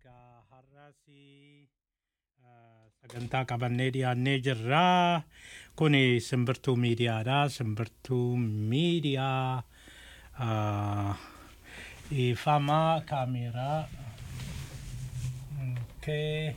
Egaa har'as sagantaa qabannee dhiyaannee jirra. Kun simbirtuu miidiyaadha. Simbirtuu miidiyaa dhiifamaa kaameeraa. Okay.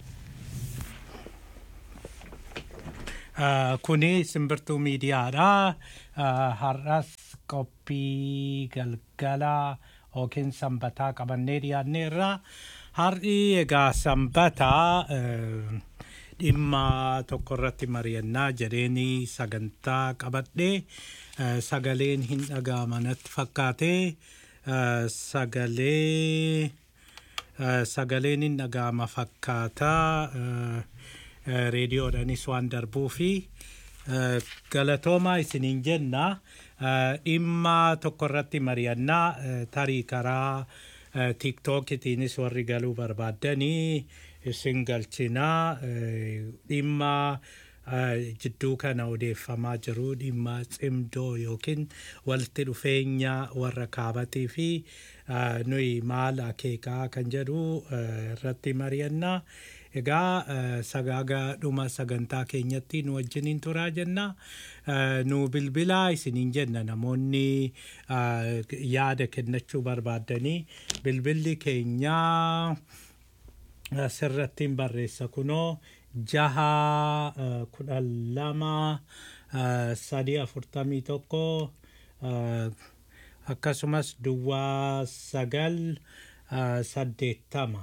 Kuni simbirtuu miidiyaadha. Har'as qophii galgala yookiin sanbataa qabannee dhiyaanneerra. Har'i egaa sanbataa dhimma tokko irratti mari'annaa jedheeni sagantaa qabadhee sagaleen hin dhaga'ama natti fakkaate sagalee sagaleen hin dhaga'ama fakkaata reediyoodhanis waan darbuu fi galatoomaa isiniin jenna dhimma tokko irratti mari'annaa tarii karaa tiiktookitiinis warri galuu barbaaddanii isin galchinaa dhimma jidduu kana odeeffamaa jiru dhimma cimdoo yookiin walitti dhufeenya warra kaabatii fi nuyi maal akeekaa kan jedhu irratti mari'annaa. Egaa sagaagaa dhuma sagantaa keenyatti nu wajjiniin turaa jenna. Nu bilbilaa isiniin jenna namoonni yaada kennachuu barbaaddanii bilbilli keenyaa asirrattiin barreessa kunoo jaha kudhan lama sadii afurtamii tokko akkasumas duwwaa sagal saddeettama.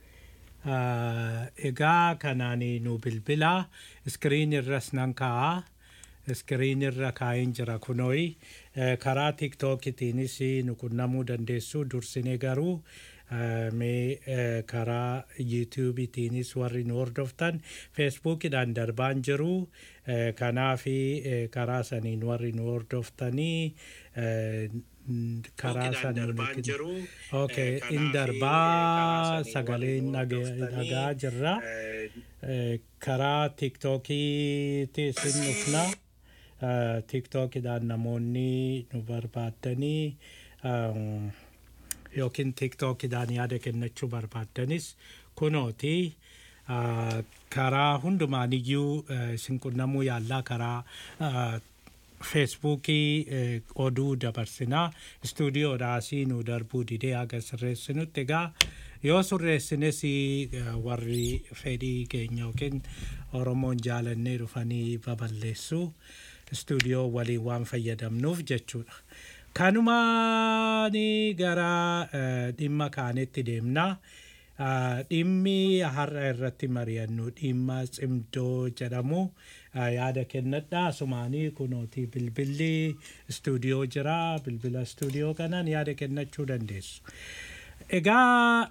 egaa kanaan nu bilbilaa iskiriin irras nan kaa'a iskiriin irra kaa'een jira kunooyi karaa tiiktookitiinis nu qunnamuu dandeessu dursinee garuu mee karaa yuutiyuubitiinis warri nu hordoftan feesbuukidhaan darbaan jiru kanaafi karaa saniin warri nu hordoftanii karaa saniin okay in darbaa sagaleen dhagaa jirra karaa tiiktookiitis in dhufna tiiktookidhaan namoonni nu barbaaddanii yookiin tiiktookidhaan yaada kennachuu barbaaddanis kunooti karaa hundumaaniyyuu isin qunnamuu yaallaa karaa feesbuukii oduu dabarsinaa istuudiyoodhaasii nu darbuu didee haga sirreessinutti egaa yoo sirreessines warri fedhii keenya yookiin oromoon jaalannee dhufanii baballeessu istuudiyoo waliin waan fayyadamnuuf jechuudha. Kanumaani gara dhimma kaanetti deemnaa. dhimmi har'a irratti mari'annu dhimma cimdoo jedhamu yaada kennadhaa sumaanii kunooti bilbilli istuudiyoo jira bilbila istuudiyoo kanaan yaada kennachuu dandeessu. Egaa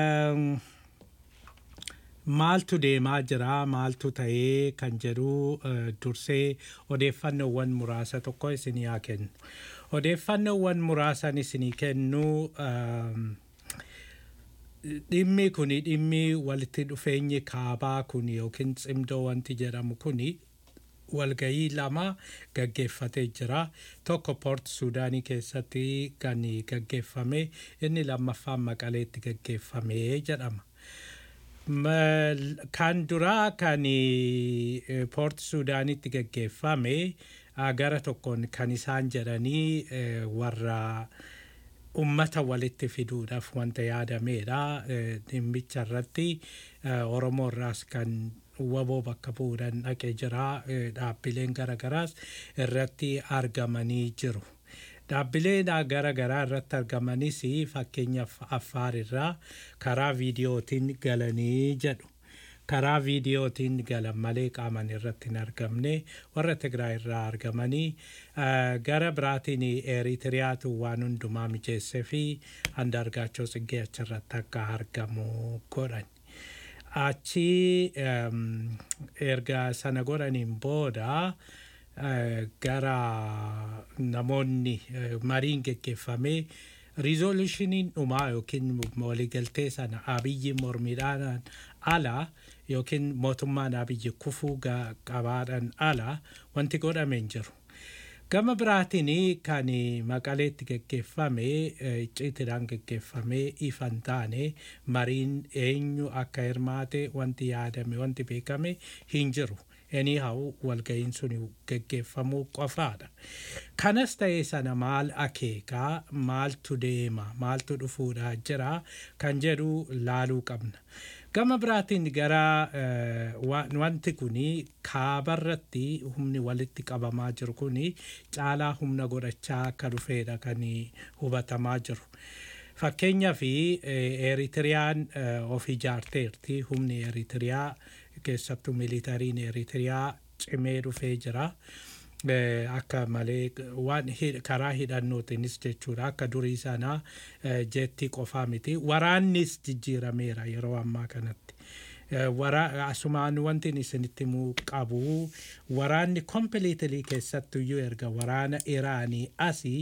maaltu deemaa jira maaltu ta'ee kan jedhu dursee odeeffannoowwan muraasa tokko isinii haa kennu. Odeeffannoowwan muraasan isinii kennu dhimmi kuni dhimmi walitti dhufeenyi kaabaa kun yookiin cimdoo wanti jedhamu kuni walgayii lama gaggeeffatee jira. Tokko poort suudaanii keessatti kan gaggeeffame inni lammaffaan maqaleetti gaggeeffame jedhama. Kan duraa kan poort suudaanitti gaggeeffame gara tokkoon kan isaan jedhanii warra ummata walitti fiduudhaaf wanta yaadameedha. Dhimmicha irratti Oromoo irraas kan waboo bakka bu'uudhaan dhaqee jira. Dhaabbileen garagaraas irratti argamanii jiru. Dhaabbileen garagaraa irratti argamanis fakkeenyaaf Affaar irraa karaa viidiyootiin galanii jedhu. karaa viidiyootiin galan malee qaaman irratti hin argamne warra Tigraay irraa argamanii gara biraatiin Eritiriyaatu waan hundumaa mijeessee fi Andaargaachoo Tsiggee achirratti akka argamu godhan. Achi erga sana godhaniin booda gara namoonni mariin geggeeffamee riizoolushiniin dhumaa yookiin waliigaltee sana abiyyi mormiidhaan ala yookiin mootummaan abiyyi kufuu qabaadhaan ala wanti godhame hin jiru. Gama biraatiin kan maqaleetti geggeeffame icciitiidhaan geggeeffame ifan taane mariin eenyu akka hirmaate wanti yaadame wanti beekame hin jiru. anyhow walga'iin sun geggeeffamuu qofaadha. Kanas ta'ee sana maal akeekaa maaltu deema maaltu dhufuudha jira kan jedhu laaluu qabna. Gama biraatiin gara wanti kun kaabarratti humni walitti qabamaa jiru kun caalaa humna godhachaa akka dhufeedha kan hubatamaa jiru. Fakkeenyaa fi Eeritiriyaan of ijaarteerti humni Eritiriyaa keessattuu militariin Eritiriyaa cimee dhufee jira. Akka malee waan karaa hidhannootiinis jechuudha akka durii sanaa jeetti qofaa miti waraannis jijjiirameera yeroo ammaa kanatti. Asumaan wanti isinitti himuu qabu waraanni kompiliitilii keessattuyyuu erga waraana Iraanii asii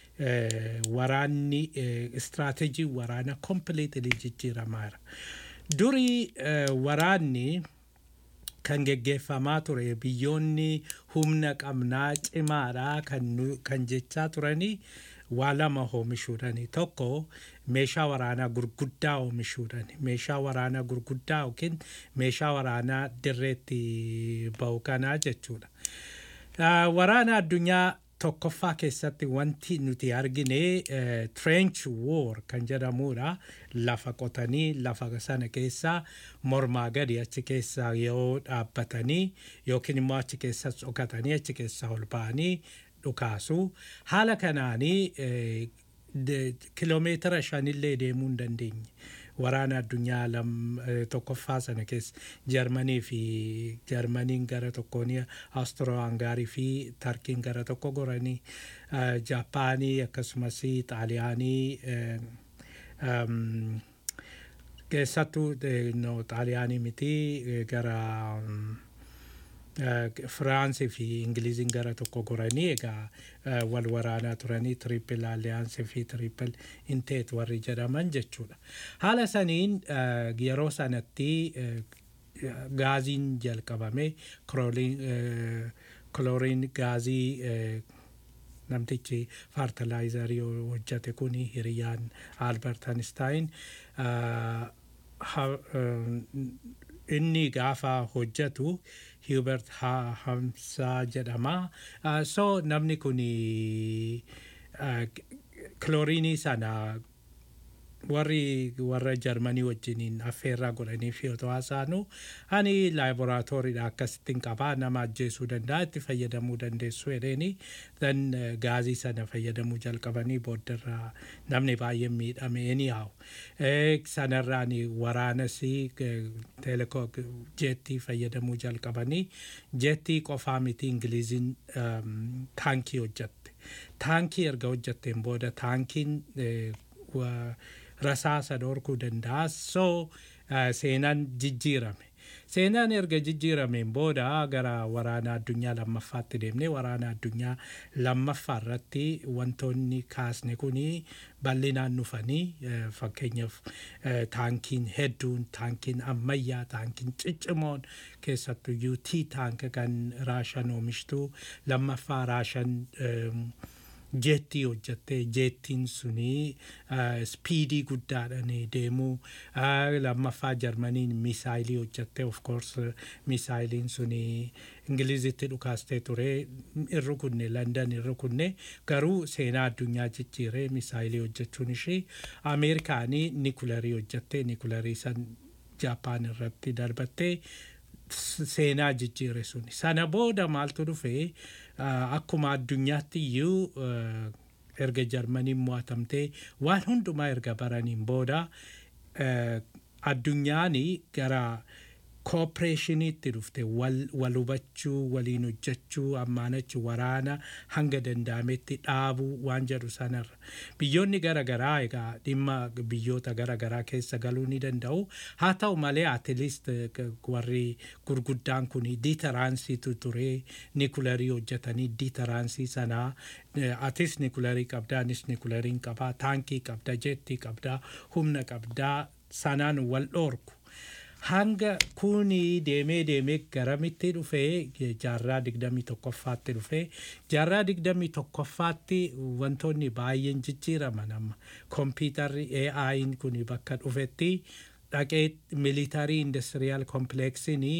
waraanni istiraateejii waraana kompiliitilii jijjiiramaara. Durii waraanni kan geggeeffamaa ture biyyoonni humna qabnaa cimaadha kan jechaa turanii waa lama oomishuudhani tokko meeshaa waraanaa gurguddaa oomishuudhani meeshaa waraanaa gurguddaa yookiin meeshaa waraanaa dirreetti ba'u kanaa jechuudha. Waraana addunyaa tokkoffaa keessatti wanti nuti argine trench war kan jedhamudha lafa qotanii lafa sana keessaa mormaa gadi achi keessa yoo dhaabbatanii yookiin immoo achi keessa dhokatanii achi keessa ol ba'anii dhukaasu haala kanaanii kiloomeetira shanillee deemuu hin dandeenye. waraana addunyaa lam tokkoffaa sana keessa jarmanii fi jarmaniin gara tokkoon awustiro hangaarii fi tarkiin gara tokko goranii jaapaanii akkasumas xaaliyaanii keessattuu xaaliyaanii miti gara Firaansii fi Ingiliziin gara tokko goranii egaa wal waraanaa turanii tiriippil alliyaansii fi tiriippil inteet warri jedhaman jechuudha. Haala saniin yeroo sanatti gaaziin jalqabame kilooriin gaazii namtichi faartalaayizarii hojjate kun hiriyyaan Albert Einstein inni gaafa hojjatu Hubert Hamsaa jedhama. So namni kun kilooriinii sana warri warra jarmanii wajjiniin affeerraa godhanii fi otoo haasaanu ani laaboraatooriidha akkasittiin qabaa nama ajjeesuu danda'a itti fayyadamuu dandeessu jedheeni dan gaazii sana fayyadamuu jalqabanii booddarraa namni baay'een miidhame ni haa'u sanarraan waraanas teelekoo jeettii fayyadamuu jalqabanii jeettii qofaa miti ingiliziin taankii hojjatte taankii erga hojjatteen booda taankiin rasaasa dhorkuu danda'a so seenaan jijjiirame seenaan erga jijjiirameen booda gara waraana addunyaa lammaffaatti deemne waraana addunyaa lammaffaa irratti wantoonni kaasne kun bal'inaan dhufanii fakkeenyaaf taankiin hedduun taankiin ammayyaa taankiin ciccimoon keessattuyyuu tii taanka kan raashan oomishtuu lammaffaa raashan jeettii hojjatte jeettiin suni spiidii guddaadhaan deemuu lammaffaa jarmaniin misaayilii hojjatte of course misaayiliin suni ingilizitti dhukaastee ture irru kunne landan irru kunne garuu seenaa addunyaa jijjiiree misaayilii hojjechuun ishee ameerikaanii nikularii hojjatte nikularii san jaapaan irratti darbattee seenaa jijjiire suni sana booda maaltu dhufee akkuma addunyaatti iyyuu erga jarmaniin mo'atamtee waan hundumaa erga baraniin booda addunyaan gara koopereeshiniitti dhufte wal hubachuu waliin hojjechuu ammaanachi waraana hanga danda'ametti dhaabuu waan jedhu sanarra biyyoonni garaagaraa egaa dhimma biyyoota garaagaraa keessa galuu ni danda'u haa ta'u malee atiilist warri gurguddaan kun diitaraansiitu ture nikularii hojjetanii diitaraansii sanaa atis nikularii qabdaa anis nikulariin qabaa taankii qabda jettii qabdaa humna qabdaa sanaan wal dhoorku. hanga kuni deemee deemee garamitti dhufee jaarraa digdamii tokkoffaatti dhufee jaarraa digdamii tokkoffaatti wantoonni baay'een jijjiiraman amma kompiitarri AI'n kuni bakka dhufetti dhaqee militarii industiriyaal kompleeksinii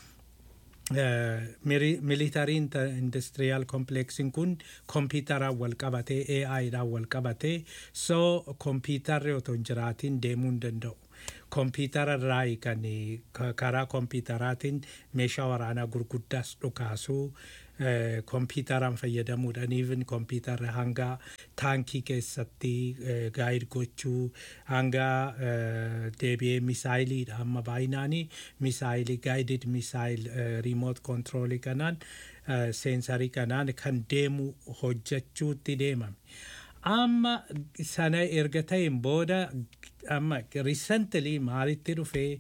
militarii industiriyaal kompleeksiin kun kompiitaraan wal qabatee AI'dhaan wal qabatee so kompiitarri otoo hin jiraatiin deemuu hin danda'u. Kompiitara irraa kan karaa kompiitaraatiin meeshaa waraanaa gurguddaas dhukaasuu kompiitaraan fayyadamuudhaan even kompiitarri hanga taankii keessatti gaayid gochuu hanga deebi'ee misaayiliidha amma baay'inaanii misaayilii gaayidid misaayil riimoot kontiroolii kanaan seensarii kanaan kan deemu hojjechuutti deemame. Amma sana erga ta'een booda amma recently maalitti dhufee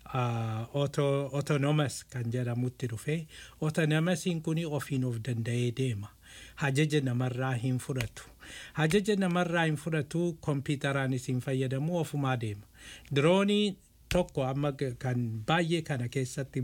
autonomous kan jedhamutti dhufee autonomousiin kun ofiin of danda'ee deema. Hajaja namarraa hin fudhatu. Hajaja namarraa hin fudhatu kompiitaraanis hin fayyadamu ofumaa deema. Diroonii tokko amma kan baay'ee kana keessatti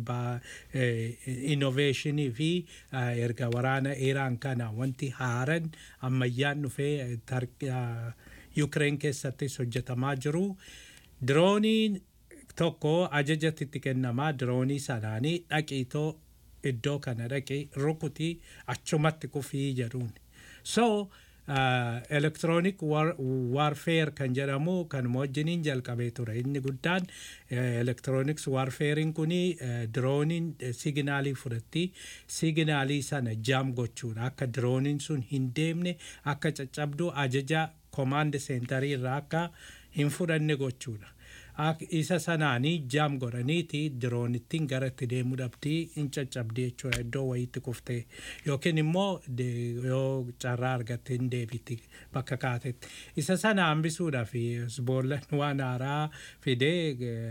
innoveeshinii fi erga waraana Iraan kana wanti haaran ammayyaan dhufee Ukraine keessattis hojjetamaa jiru. Dirooniin tokko ajajatti kennamaa diroonii sanaanii dhaqiitoo iddoo kana dhaqee rukutii achumatti kufii jedhuun. So elektiroonik waarfeer kan jedhamu kan wajjiniin jalqabee ture inni guddaan elektirooniks waarfeeriin kuni dirooniin siginaalii fudhatti siginaalii sana jaam gochuudha akka dirooniin sun hin deemne akka caccabdu ajaja komaand seentarii irraa akka hin fudhanne gochuudha. isa sanaanii jaam godhaniiti diroonittiin gara itti deemuu dhabdii hin caccabdee jechuudha iddoo wayiitti kuftee yookiin immoo yoo carraa argatte hin deebitti bakka kaatetti isa sana hambisuudhaaf boollan waan haaraa fidee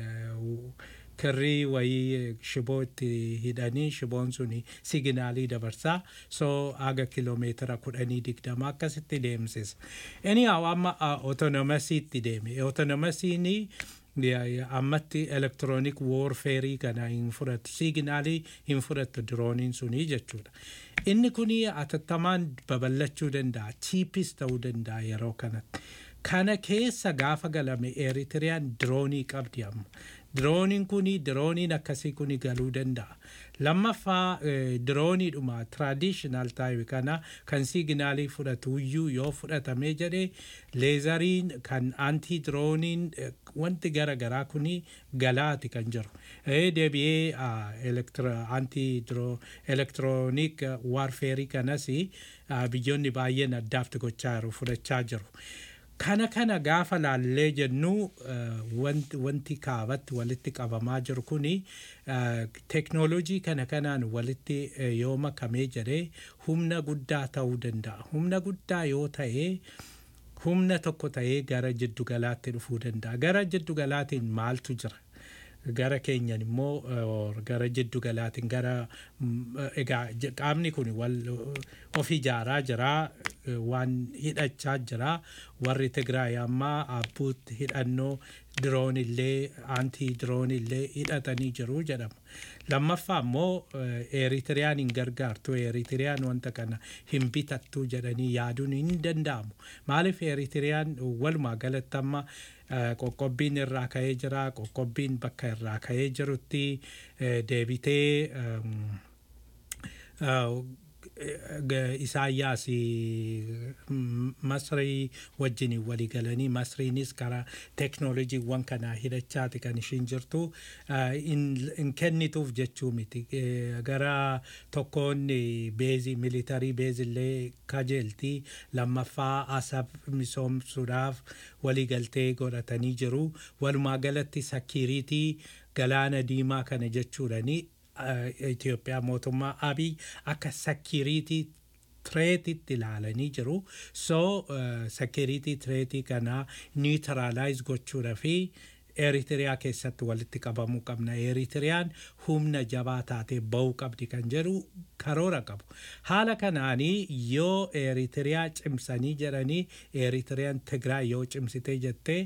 kirrii wayii shiboo itti hidhanii shiboon suni siginaalii dabarsaa soo haga kiloomeetira kudhanii digdama akkasitti deemsisa. Anyhow amma autonomasiitti deeme autonomasiinii ammatti elektiroonik woorfeerii kana hin fudhatu siginaalii hin fudhatu dirooniin sunii jechuudha. Inni kun atattamaan babal'achuu danda'a chiipis ta'uu danda'a yeroo kanatti. Kana keessa gaafa galame Eritiriyaan diroonii qabdi amma. Dirooniin kun dirooniin akkasii kun galuu danda'a. Lammaffaa dirooniidhuma traditional taayibi kana kan siginaalii fudhatu iyyuu yoo fudhatamee jedhee leezariin kan antii dirooniin wanti gara garaa kun galaati kan jiru. Deebi'ee antii elektiroonik waarfeerii kanas biyyoonni baay'een addaafti gochaa jiru fudhachaa jiru. kana kana gaafa laallee jennu wanti kaabatti walitti qabamaa jiru kuni teknoolojii kana kanaan walitti yoo makamee jedhee humna guddaa ta'uu danda'a. Humna guddaa yoo ta'ee humna tokko ta'ee gara jiddugalaatti dhufuu danda'a. Gara jiddugalaatiin maaltu jira? gara keenyan immoo gara jiddu galaatiin gara egaa qaamni kun wal of ijaaraa jira waan hidhachaa jira warri Tigraay ammaa abbuutti hidhannoo diroon illee aantii diroon illee hidhatanii jiru jedhama. Lammaffaa immoo Eeritiriyaan hin gargaartu Eeritiriyaan wanta kana hin bitattu jedhanii yaaduun hin danda'amu. Maaliif Eeritiriyaan walumaa galatti amma qoqqobbiin irraa ka'ee jira qoqqobbiin bakka irraa ka'ee jirutti deebitee isaayyaas masrii wajjin walii galanii masriinis karaa teknoolojiiwwan kanaa hidhachaati kan ishiin jirtu hin kennituuf jechuu miti gara tokkoon beezii militarii beezillee kajeeltii lammaffaa asab misoomsuudhaaf walii galtee godhatanii jiru walumaa galatti sakiriitii galaana diimaa kana jechuudhani Itoophiyaa mootummaa Abiy akka sakiriitii tireetitti ilaalanii jiru. So sakiriitii tireetii kana niitiraalaayiz gochuudha fi Eritiriyaa keessatti walitti qabamuu qabna. Eritiriyaan humna jabaa taatee ba'uu qabdi kan jedhu karoora qabu. Haala kanaanii yoo Eritiriyaa cimsanii jedhanii Eritiriyaan Tigraay yoo cimsitee jettee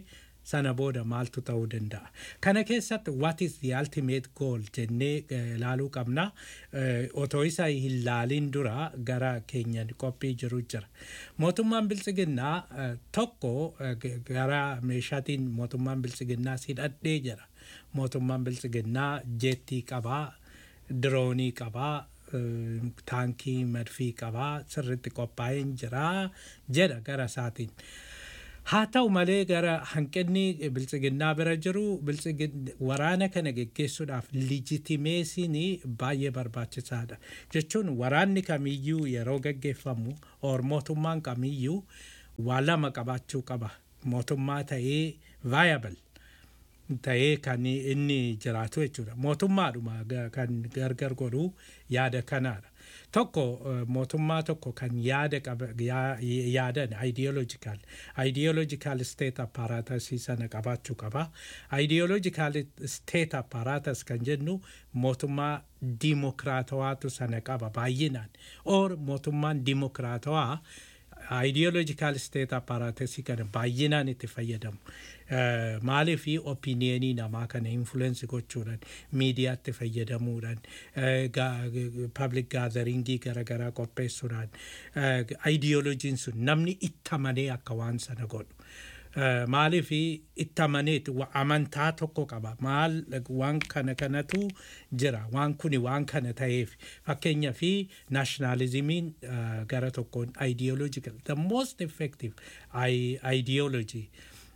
sana booda maaltu ta'uu danda'a. Kana keessatti what is the ultimate goal jennee ilaaluu qabna. Otoo isa hin laaliin dura gara keenya qophii jiru jira. Mootummaan biltsiginnaa tokko gara meeshaatiin mootummaan biltsiginnaa hidhadhee jira. Mootummaan biltsiginnaa jeettii qabaa, diroonii qabaa, taankii madfii qabaa sirritti qophaa'ee jira jedha gara isaatiin. Haa ta'u malee gara hanqinni biltsiginnaa bira jiru waraana kana geggeessuudhaaf lijitimeesiin baay'ee barbaachisaadha. Jechuun waraanni kamiyyuu yeroo geggeeffamu or mootummaan kamiyyuu waa lama qabaachuu qaba. Mootummaa ta'ee viable ta'ee kan inni jiraatu jechuudha. Mootummaadhuma kan gargar godhu yaada kanaadha. Tokko mootummaa tokko kan yaada yaadan ideological ideological state apparatus sana qabaachuu qaba. Ideological state apparatus kan jennu mootummaa dimokiraatawaatu sana qaba baay'inaan. Or mootummaan dimokiraatawaa ideological state apparatus kana baay'inaan itti fayyadamu. Maaliif opiniyenii namaa kana influence gochuudhaan miidiyaatti fayyadamuudhaan public gatheringii garaagaraa qopheessuudhaan ideologiin sun namni itti amanee akka waan sana godhu. Maaliif itti amaneet amantaa tokko qaba. Maal waan kana kanatu jira. Waan kuni waan kana ta'eef fakkeenyaa fi naashinaalizimiin gara tokkoon ideological the most effective ideology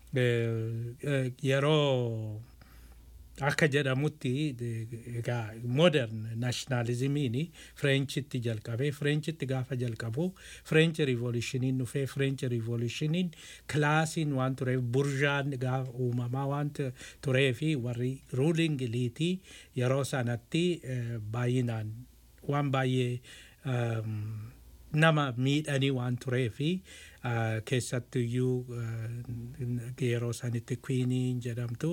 yeroo akka jedhamutti egaa modern naashinaalizimiin fireenchitti jalqabee fireenchitti gaafa jalqabu fireenchi riivolushiniin dhufee fireenchi riivolushiniin kilaasiin waan tureef burjaan gaafa uumamaa waan turee fi warri ruuling iliitii yeroo sanatti baay'inaan waan baay'ee nama miidhanii waan turee fi keessattuyyuu yeroo sanitti kwiiniin jedhamtu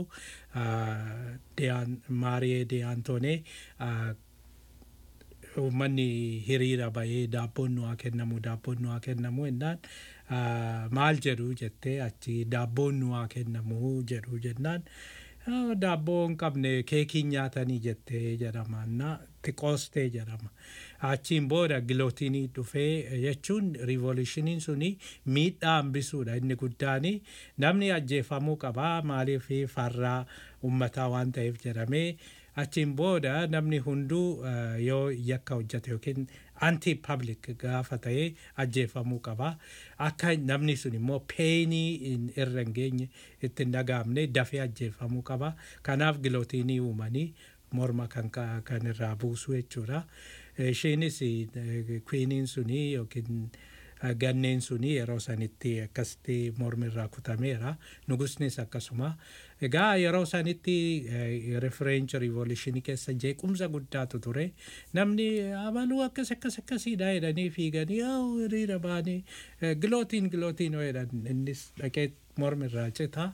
maariyee deyaantoonee uummanni hiriira bahee daabboon nu haa kennamu daabboon nu haa kennamu jennaan maal jedhu jettee achi daabboon nu haa kennamu jedhu jennaan daabboo hin qabne keekiin nyaatanii jettee jedhama xiqqoostee jedhama. Achiin booda gilootinii dhufee jechuun riivolushiniin suni miidhaa hambisuudha inni guddaani namni ajjeefamuu qabaa maaliif farraa uummataa waan ta'eef jedhamee achiin booda namni hunduu yoo yakka hojjate yookiin anti public gaafa ta'ee ajjeefamuu qaba akka namni sun immoo peenii irra hin geenye itti hin dhagaamne dafee ajjeefamuu qaba kanaaf gilootinii uumanii morma kan irraa buusu jechuudha. Isheenis kwiiniin suni yookiin ganneen suni yeroo sanitti akkasitti mormi irraa kutameera. Nugusnis akkasuma. Egaa yeroo sanitti referenchi riivoluushinii keessa jeequmsa guddaatu ture. Namni abaluu akkas akkas akkasiidha jedhanii fiiganii hiriira ba'anii gilootiin gilootiin jedhan innis dhaqee mormi irraa cita.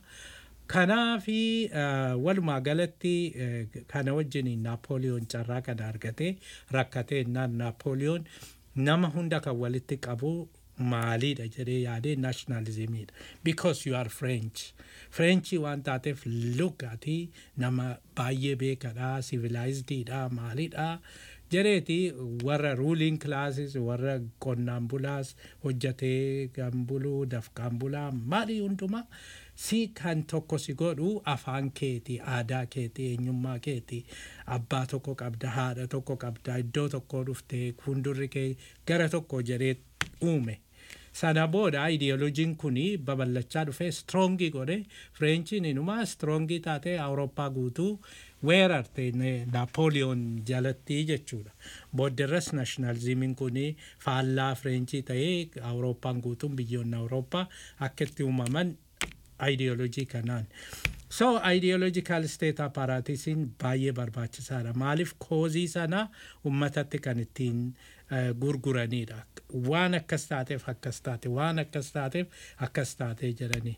Kanaafi walumaa galatti kana wajjin Naapooliyoon carraa kana argate rakkatee naan Naapooliyoon nama hunda kan walitti qabu maaliidha jedhee yaadee naashinaalizimiidha. Because you are French. Frenchii waan taateef lugati nama baay'ee beekadha, civilizedidha, maalidha. Jedheeti warra ruling classes warra qonnaan bulaas hojjatee kan buluu dafqaan bulaa maali hundumaa si kan tokko si godhu afaan keeti aadaa keeti eenyummaa keeti abbaa tokko qabda haadha tokko qabda iddoo tokko dhuftee fuuldurri kee gara tokko jedhee uume. Sana booda ideoloojiin kun babal'achaa dhufee stroongii godhe fireenchiin inumaa stroongii taatee awurooppaa guutuu weerarte naapooliyoon jalatti jechuudha. Boodderras naashinaalizimiin kun faallaa fireenchii ta'ee awurooppaan guutuun biyyoonni awurooppaa akka itti uumaman ideoloojii kanaan. So ideological state apparaatisiin baay'ee barbaachisaadha. Maaliif koozii sana uummatatti kan ittiin gurguranidha. Waan akkas taateef akkas taate waan akkas taateef akkas taate jedhanii.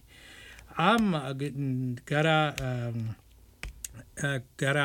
Amma gara gara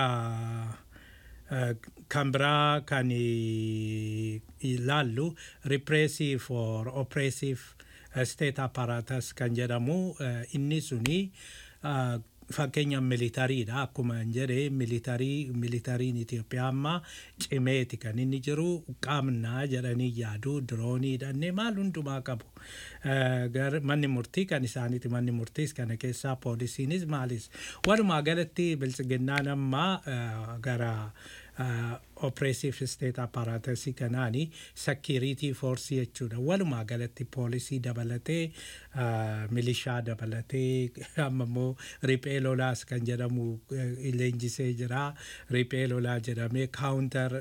kan biraa kan ilaallu repressive or oppressive state apparatus kan jedhamu inni suni fakkeenya militariidha akkuma hin jedhe militarii militariin Itoophiyaa amma cimeeti kan inni jiru qaamnaa jedhanii yaadu diroonii hidhannee maal hundumaa qabu. Manni murtii kan isaaniiti manni murtiis kana keessaa poolisiinis maalis walumaa galatti biltsiginnaan amma gara oppressive state apparatusii kanaani security force jechuudha walumaa galatti poolisii dabalatee milishaa dabalatee amma immoo riphee lolaas kan jedhamu leenjisee jira riphee lolaa jedhamee counter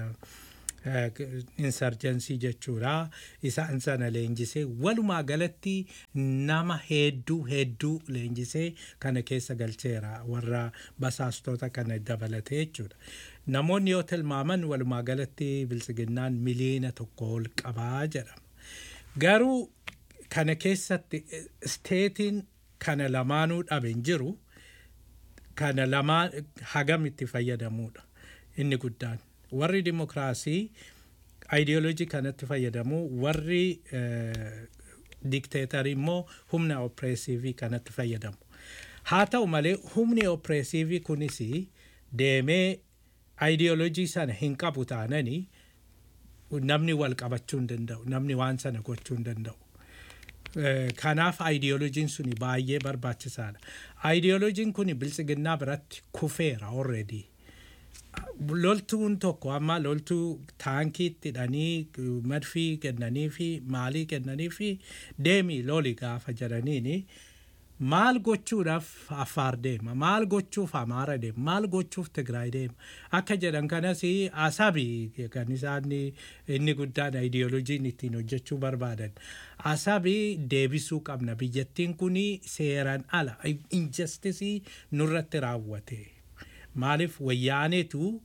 insurgency jechuudha isaan sana leenjisee walumaa galatti nama hedduu hedduu leenjisee kana keessa galcheera warra basaastota kana dabalatee jechuudha. namoonni yoo tilmaaman walumaa galatti biltsiginnaan miliyoona tokko ol qabaa jedhama. Garuu kana keessatti steetiin kana lamaanuu dhabe hin jiru kana lamaan hagam itti fayyadamuudha inni guddaan. Warri dimokiraasii ayidiyoolojii kanatti fayyadamu warri dikteetarii immoo humna oppireesiivii kanatti fayyadamu. Haa ta'u malee humni oppireesiivii kunis deemee ayidiyoolojii sana hin qabu taananii namni wal qabachuu hin danda'u namni waan sana gochuu hin danda'u. Kanaaf ayidiyoolojiin suni baay'ee barbaachisaadha. Ayidiyoolojiin kun biltsiginnaa biratti kufeera already. Loltuun tokko amma loltuu taankiitti hidhanii madfii kennanii fi maalii kennanii fi deemii loli gaafa jedhaniini maal gochuudhaaf affaar deema maal gochuuf amaara deema maal gochuuf tigraay deema akka jedhan kanas asabi kan isaan inni guddaan ayidiyoolojiin ittiin hojjechuu barbaadan asabi deebisuu qabna biyyattiin kun seeraan ala injastisii nurratti raawwate maaliif wayyaaneetu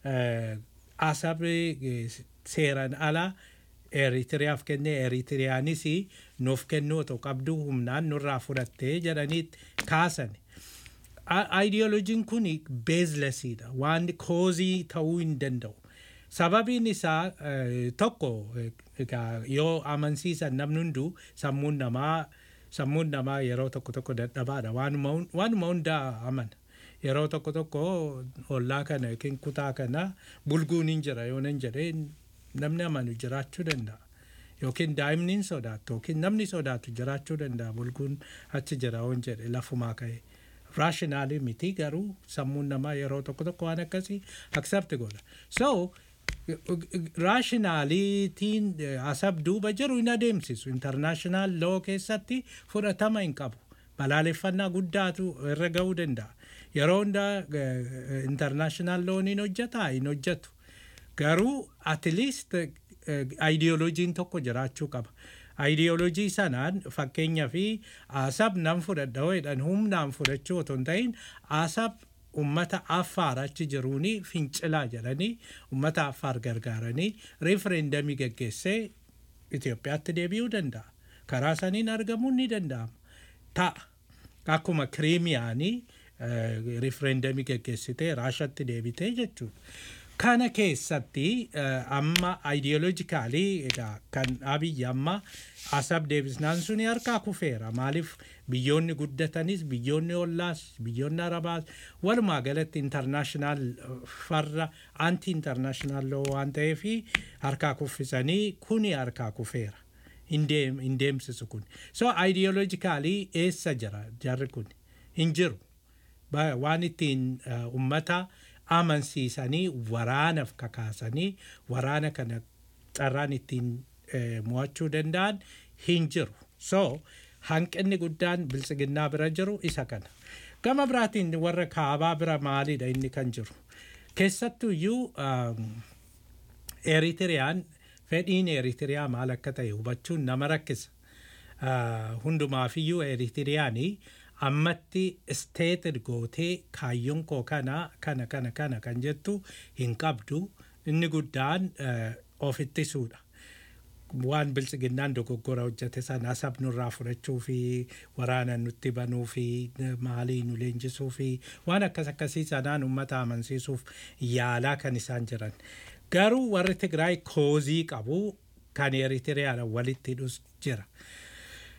asabi seeraan ala Eritiriyaaf kennee Eritiriyaanis nuuf kennuu otoo qabdu humnaan nurraa fudhattee jedhaniit kaasan. Ayidiyoolojiin kun beezlesiidha waan koozii ta'uu hin danda'u. Sababiin isaa tokko yoo amansiisan namni hunduu sammuun namaa sammuun namaa yeroo tokko tokko dadhabaadha waanuma hundaa amana. Yeroo tokko tokko ollaa kana yookiin kutaa kana bulguun hin jira yoo nan jedhee namni amanu jiraachuu danda'a. Yookiin daa'imni hin sodaattu yookiin namni sodaatu jiraachuu danda'a bulguun achi jira yoo jedhe lafumaa ka'e. Raashinaalii miti garuu sammuun namaa yeroo tokko tokko waan akkasii aksepti godha. So raashinaaliitiin asab duuba jiru hin adeemsisu. Intarnaashinaal loo keessatti fudhatama hin qabu. Balaaleffannaa guddaatu irra ga'uu danda'a. Yeroo hundaa intarnaashinaal loon hin hojjetaa hin hojjetu. Garuu at least ayidiyooloojiin tokko jiraachuu qaba. Ayidiyooloojii sanaan fakkeenyaa fi asab nan fudhadha jedhan humnaan fudhachuu otoo hin ta'in asab ummata affaar achi jiruuni fincilaa jedhanii ummata affaar gargaaranii riifereendamii geggeessee Itoophiyaatti deebi'uu danda'a. Karaa saniin argamuun ni danda'ama. Ta'a. Akkuma kiriimiyaanii riifereendamii geggeessitee raashatti deebitee jechuudha. Kana keessatti amma ayidiyooloojikaalii egaa kan abiyyi amma asab deebisnaan suni harkaa kufeera. Maaliif biyyoonni guddatanis biyyoonni ollaas biyyoonni arabaas walumaa galatti intarnaashinaal farra anti intarnaashinaal loo waan ta'eef harkaa kuffisanii kuni harkaa kufeera. Hin deemsisu kun. So ayidiyooloojikaalii eessa jira jarri kun? Hin jiru. Waan ittiin ummata amansiisanii waraanaaf kakaasanii waraana kana carraan ittiin mo'achuu danda'an hin jiru. So hanqinni guddaan biltsiginnaa bira jiru isa kana. Gama biraatiin warra kaabaa bira maalidha inni kan jiru. Keessattuu iyyuu Eritiriyaan fedhiin Eritiriyaa maal akka ta'e hubachuun nama rakkisa. Hundumaafiyyuu Eritiriyaanii ammatti isteeted gootee kaayyoon koo kana kana kana kana kan jettu hin qabdu inni guddaan of ittisuudha. Waan biltsiginnaan dogoggora hojjete sana asab nurraa fudhachuu fi waraana nutti banuu fi maalii nu leenjisuu fi waan akkas akkasii sanaan uummata amansiisuuf yaalaa kan isaan jiran. Garuu warri Tigraay koozii qabu kan Eritiriyaadhaan walitti hidhus jira.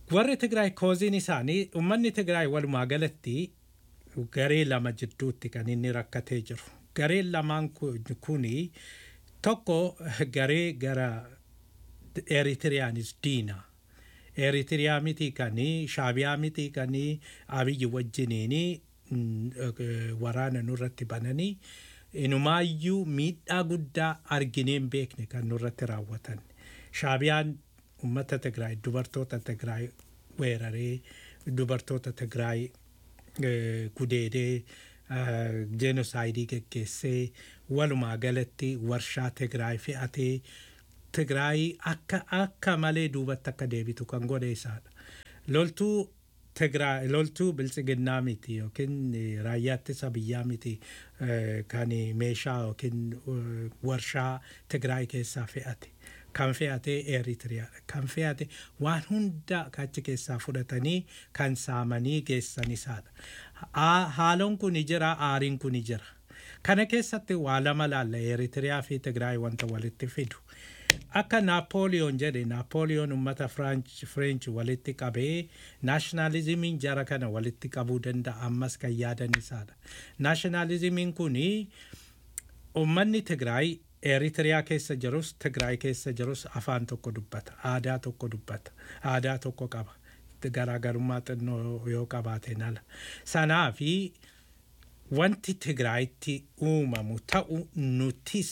warri Tigraay kooziin isaanii uummanni Tigraay walumaa galatti garee lama jidduutti kan inni rakkatee jiru. Gareen lamaan kuni tokko garee gara Eritiriyaanis diina. Eritiriyaa miti kanii Shaabiyaa miti kanii Abiyyi wajjiniini waraana nurratti bananii inumaayyuu miidhaa guddaa arginee hin beekne kan nurratti raawwatan. Shaabiyaan uummata Tigraay dubartoota Tigraay weeraree dubartoota Tigraay gudeedee jenosaayidii geggeessee walumaa galatti warshaa Tigraay fe'atee Tigraay akka akka malee duubatti akka deebitu kan godhe isaadha. Loltuu Tigraay loltuu biltsiginnaa miti yookiin raayyaa ittisa biyyaa miti kan meeshaa yookiin warshaa Tigraay keessaa fe'ate. Kan fe'ate Eritiriyaadha. Kan fe'ate waan hunda achi keessaa fudhatanii kan saamanii geessan isaadha. Haaloon kun jira, aariin kun jira. Kana keessatti waa lama laalla Eritiriyaa fi Tigraay wanta walitti fidu. Akka Naapooliyoon jedhe Naapooliyoon uummata Fireench walitti qabee naashinaalizimiin jara kana walitti qabuu danda'a ammas kan yaadan isaadha. Naashinaalizimiin kuni uummanni Tigraay Eritiriyaa keessa jirus Tigraay keessa jirus afaan tokko dubbata aadaa tokko dubbata aadaa tokko qaba garaagarummaa xinnoo yoo qabaateen ala. Sanaa fi wanti Tigraayitti uumamu ta'u nutis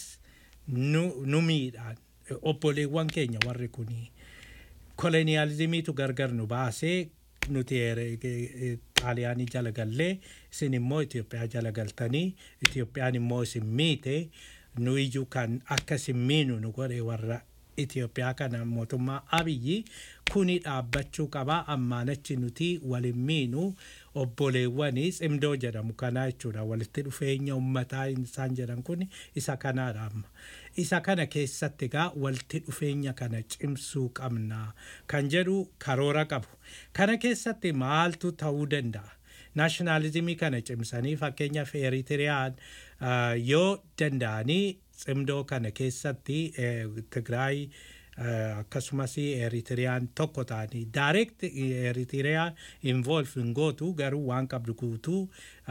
nu miidhaan obboleewwan keenya warri kuni koloniyaalizimiitu gargar nu baasee nuti xaaliyaanii jala gallee isin immoo Itoophiyaa jala galtanii Itoophiyaan immoo isin miite nu iyyuu kan akka isin miinu nu godhe warra Itoophiyaa kana mootummaa abiyyi kuni dhaabbachuu qabaa ammaanachi nuti walin miinu obboleewwanii cimdoo jedhamu kanaa jechuudha walitti dhufeenya ummataa isaan jedhan kun isa kanaadha amma isa kana keessatti egaa walitti dhufeenya kana cimsuu qabna kan jedhu karoora qabu kana keessatti maaltu ta'uu danda'a naashinaalizimii kana cimsanii fakkeenyaaf eritiriyaan yoo danda'anii cimdoo kana keessatti tigraay akkasumas eritiriyaan tokko ta'anii direct eritiriyaan involve hin gootu garuu waan qabdu guutuu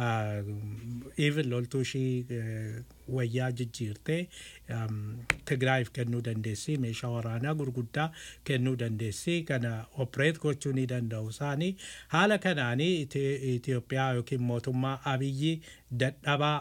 even loltuu ishii wayyaa jijjiirtee tigraayiif kennuu dandeessi meeshaa waraanaa gurguddaa kennuu dandeessi kana opereet gochuu ni danda'u isaanii haala kanaanii Itoophiyaa yookiin mootummaa abiyyi dadhabaa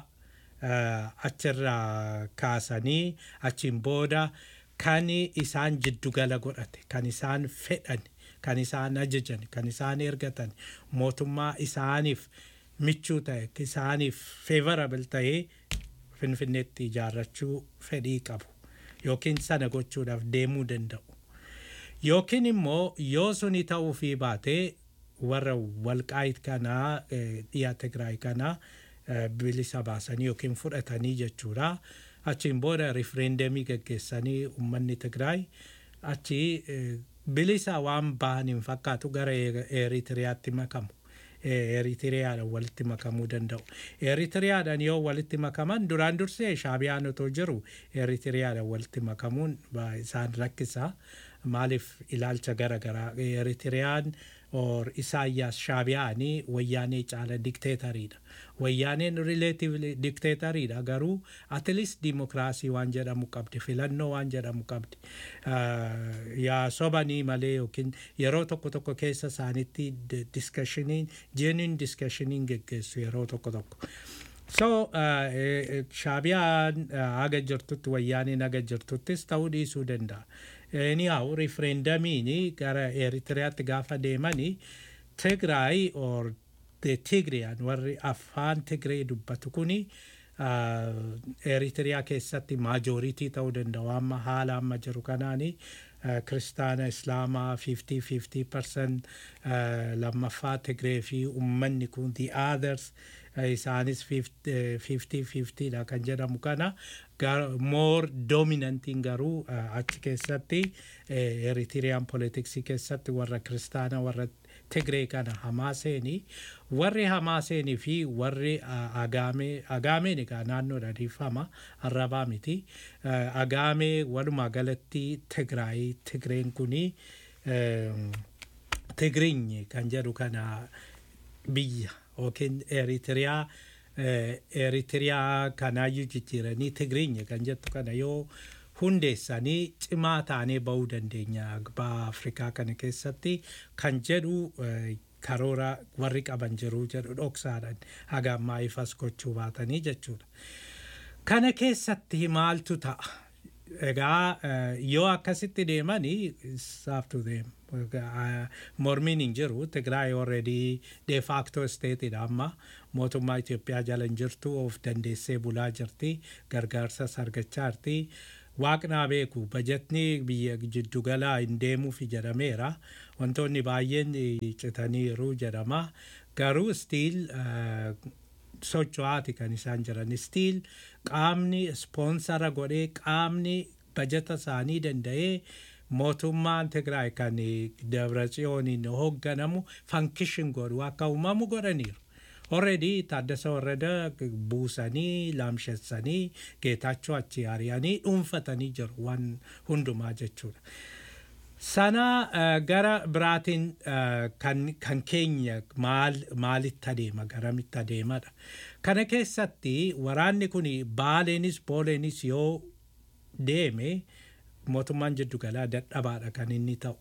achirraa kaasanii achiin booda kan isaan jiddugala godhate kan isaan fedhan kan isaan ajajan kan isaan ergatan mootummaa isaaniif michuu ta'e isaaniif favorable ta'ee finfinneetti ijaarrachuu fedhii qabu yookiin sana gochuudhaaf deemuu danda'u yookiin immoo yoo suni ta'uu fi baatee warra walqaayit kanaa dhiyaa tigraay kanaa bilisa baasanii yookiin fudhatanii jechuudha. Achiin booda rifereendemii gaggeessanii uummanni Tigraay achi bilisa waan bahan hin fakkaatu gara Eritiriyaatti makamu. Eritiriyaadhaan walitti makamuu danda'u. Eritiriyaadhaan yoo walitti makaman duraan dursee shaabiyaan otoo jiru Eritiriyaadhaan walitti makamuun isaan rakkisa. Maaliif ilaalcha gara garaa Eritiriyaan or Isaayyaas shaabiyaanii wayyaanee caala dikteetariidha. Wayyaaneen rileetiivli dikteetariidha garuu atilis dimokiraasii waan jedhamu qabdi filannoo waan jedhamu qabdi. Yaa sobanii malee yookiin yeroo tokko tokko keessa isaanitti diskashiniin jeenin diskashiniin geggeessu yeroo tokko tokko. So shaabiyaan haga jirtutti wayyaaniin haga jirtuttis ta'uu dhiisuu danda'a. Anyhow rifereendamiin gara Eritiriyaatti gaafa deemanii Tigraay or Tigriyaan warri afaan Tigree dubbatu kuni Eritiriyaa keessatti maajooritii ta'uu danda'u amma haala amma jiru kanaani kiristaana islaamaa 50-50% lammaffaa Tigree fi uummanni kun the others isaanis 50-50 dha kan jedhamu kana more dominantiin garuu achi keessatti Eritiriyaan politiksii keessatti warra kiristaana warra Tigree kana Hamaaseeni warri Hamaaseenii fi warri Agaamee Agaameen egaa naannoodha dhiifama arrabaa miti Agaamee walumaa galatti Tigraay Tigreen kuni Tigiriinyi kan jedhu kana biyya yookiin Eritiriyaa Eritiriyaa kanaayyuu jijjiiranii Tigiriinyi kan jettu kana yoo hundeessanii cimaa taanee bahuu dandeenya baha Afrikaa kana keessatti kan jedhu karoora warri qaban jiru jedhu dhoksaadhaan haga ammaa ifas gochuu baatanii jechuudha. Kana keessatti maaltu ta'a? Egaa yoo akkasitti deemanii saaftu deemu. Mormiin hin jiru. Tigraay already de facto stateidha amma. Mootummaa Itoophiyaa jala hin jirtu of dandeessee bulaa jirti. Gargaarsas argachaa jirti. Waaqnaa beeku bajetni biyya jiddugalaa hin deemuuf jedhameera. Wantoonni baay'een citaniiru jedhama. Garuu stiil socho'aati kan isaan jiran. Stiil qaamni ispoonsara godhee qaamni bajeta isaanii danda'ee mootummaan Tigraay kan Dabratsiyooniin hoogganamu fankishin godhu akka uumamu godhaniiru. Already Taaddasa Warrada buusanii laamshessanii geetaachoo achi ari'anii dhuunfatanii jiru waan hundumaa jechuudha. Sana gara biraatiin kan keenya maalitti adeema garamitti adeemadha. Kana keessatti waraanni kun baaleenis booleenis yoo deeme mootummaan jiddugalaa dadhabaadha kan inni ta'u.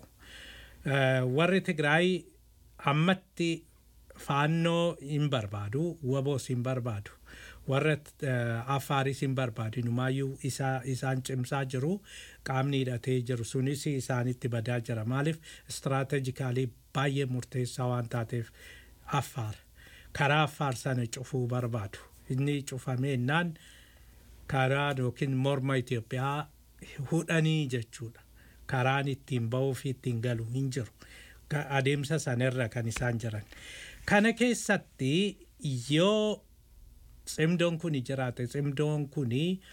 Warri Tigraay ammatti faannoo hin barbaadu, waboos hin barbaadu. Warra Affaaris hin barbaadu. Numaayyuu isaan cimsaa jiru. Qaamni hidhatee jiru sunis isaanitti badaa jira. Maaliif istiraatejikaalii baay'ee murteessaa waan taateef Affaar. Karaa Affaar sana cufuu barbaadu. Inni cufamee innaan karaa yookiin morma Itoophiyaa hudhanii jechuudha. Karaan ittiin ba'uu fi ittiin galu hin jiru. Adeemsa sanarra kan isaan jiran. Kana keessatti yoo cimdoon kun jiraate cimdoon kun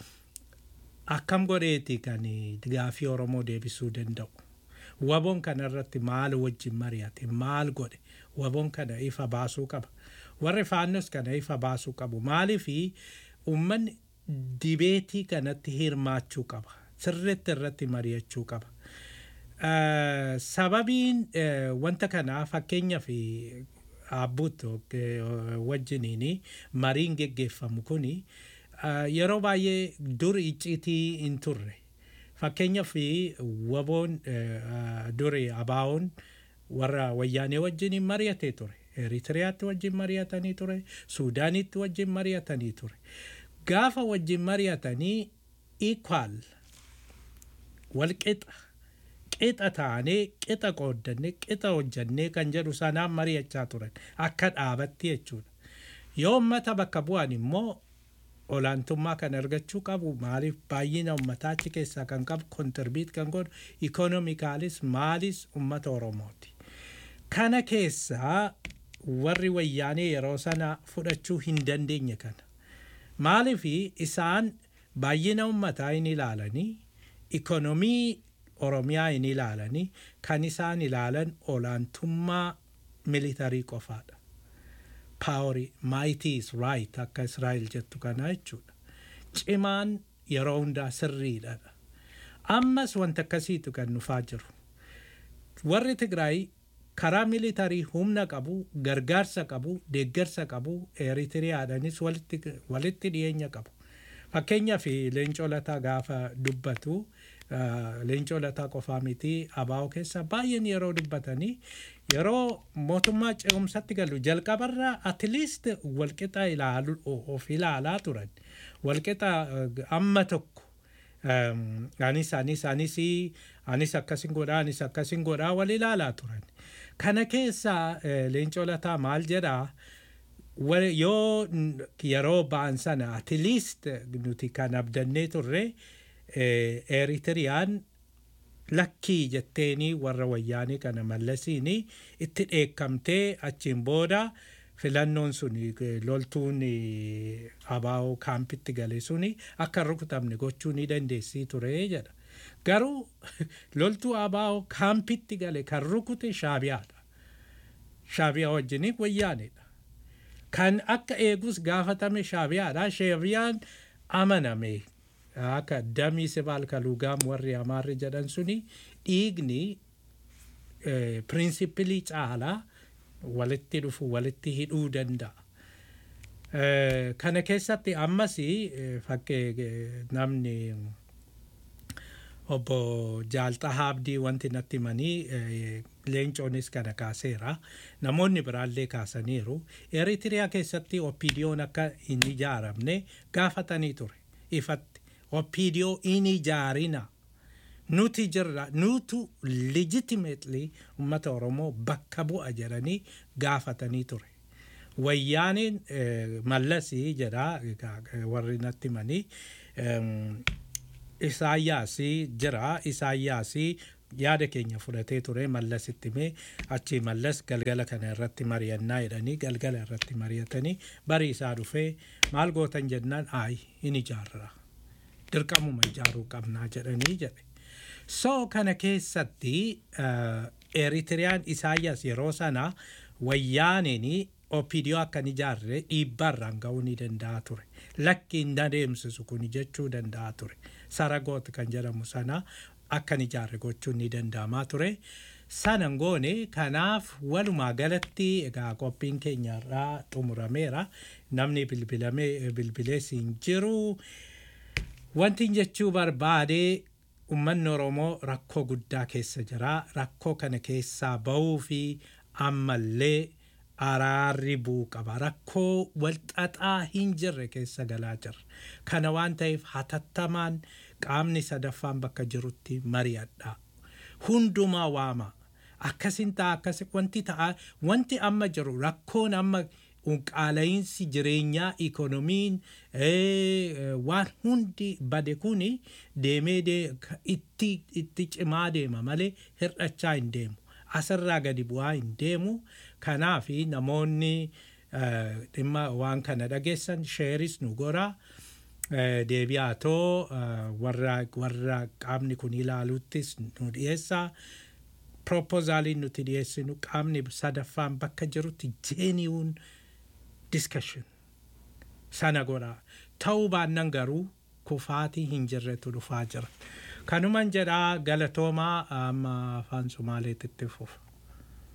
akkam godheeti kan gaafii Oromoo deebisuu danda'u. Waboon kanarratti maal wajjin mari'ate maal godhe waboon kana ifa baasuu qaba. Warri faannos kana ifa baasuu qabu. Maaliifi uummanni dibeetii kanatti hirmaachuu qaba. Sirriitti irratti mari'achuu qaba. Sababiin wanta kanaa fakkeenyaaf abbuuttu wajjiniin mariin geggeeffamu kuni yeroo baay'ee dur icciitii hin turre. Fakkeenyaaf waboon duri abaawoon warra wayyaanee wajjiniin mari'atee ture. Eritiriyaatti wajjin mari'atanii ture. Suudaanitti wajjin mari'atanii ture. Gaafa wajjin mari'atanii equal walqixa qixa taanee qixa qooddannee qixa hojjannee kan jedhu sanaan mari'achaa turan akka dhaabatti jechuudha. Yoo uummata bakka bu'an immoo olaantummaa kan argachuu qabu maaliif baay'ina uummataa achi keessaa kan qabu kontirbiit kan godhu ikoonomikaalis maalis uummata Oromooti. Kana keessaa warri wayyaanee yeroo sana fudhachuu hin dandeenye kana. Maaliif isaan baay'ina uummataa hin ilaalanii ikoonomii Oromiyaa hin ilaalanii kan isaan ilaalan olaantummaa militarii qofaadha. Paaworii maayitii is raayit akka Israa'el jettu kana jechuudha. Cimaan yeroo hundaa sirriidha. Ammas wanta akkasiitu kan dhufaa jiru. Warri Tigraay karaa militarii humna qabu, gargaarsa qabu, deeggarsa qabu, Eritiriyaadhanis walitti dhiyeenya qabu. Fakkeenyaaf leencoo lataa gaafa dubbatu leencoo lataa qofaa miti abaa'oo keessa baay'een yeroo dubbatanii yeroo mootummaa ce'umsatti galu jalqabarraa atiliist walqixa ilaalu of ilaalaa turan walqixa amma tokko anis anis anis anis akkasin godhaa anis akkasin godhaa wal ilaalaa turan kana keessaa leencoo lataa maal jedhaa yoo yeroo ba'an sana atiliist nuti kan abdannee turre Eritiriyaan lakkii jetteenii warra wayyaanii kana mallasiin itti dheekkamtee achiin booda filannoon sun loltuun abaa'oo kaampitti gale suni akka rukutamne gochuu ni dandeessii ture jedha. Garuu loltuu abaa'oo kaampitti gale kan rukute shaabiyaadha. Shaabiyaa wajjin wayyaanidha. Kan akka eegus gaafatame shaabiyaadha. Shaabiyaan amaname akka damii sibaal kaluugaam warri amaarri jedhan suni dhiigni pirinsipilii caalaa walitti dhufu walitti hidhuu danda'a. Kana keessatti ammas fakkee namni obbo Jaalxahaa Abdii wanti natti himanii leencoonis kana kaaseera. Namoonni biraallee kaasaniiru. Eritiriyaa keessatti oppiidiyoon akka hin ijaaramne gaafatanii ture. Ifatti oppiidiyoo hin ijaarina. Nuti jirra nutu legitimately uummata Oromoo bakka bu'a jedhanii gaafatanii ture. Wayyaaniin mallasii jedha warri natti himanii Isaayyaasii jira. Isaayyaasii yaada keenya fudhatee ture mallasitti mee achi mallas galgala kana irratti mari'annaa jedhanii galgala irratti mari'atanii barii isaa dhufee maal gootan jennaan aayi hin ijaarra. Dirqamuma ijaaruu qabnaa jedhanii jedhe. So kana keessatti Eritiriyaan Isaayyaas yeroo sana wayyaaniin opidiyoo akka hin ijaarre dhiibbarraan ga'uu ni danda'a ture. Lakki hin adeemsisu kun jechuu danda'a ture. Saragoot kan jedhamu sana akka hin ijaarre gochuun ni danda'amaa ture. Sana goone kanaaf walumaa galatti egaa qophiin keenya irraa xumurameera. Namni bilbilamee bilbilees hin jiru. Wanti jechuu barbaade uummanni Oromoo rakkoo guddaa keessa jira. Rakkoo kana keessaa bahuu fi ammallee araarri bu'uu qaba. Rakkoo walxaxaa hin jirre keessa galaa jirra. Kana waan ta'eef hatattamaan qaamni sadaffaan bakka jirutti mari'adha. Hundumaa waama. Akkasin ta'a akkas wanti ta'a wanti amma jiru rakkoon amma qaala'iinsi jireenyaa ikonomiin waan hundi bade kuni deemee itti cimaa deema malee hir'achaa hin deemu. Asirraa gadi bu'aa hin deemu. Kanaaf namoonni dhimma waan kana dhageessan sheeris nu gora. Deebi'aa too warra qaamni kun ilaaluuttis nu dhiyeessa. Propozaaliin nuti dhiyeessinu qaamni sadaffaan bakka jirutti genuine discussion sana godha. Ta'uu baannan garuu kufaatii hin jirretu dhufaa jira. Kanuman jedhaa galatoomaa amma afaan Somaaleetitti fufa.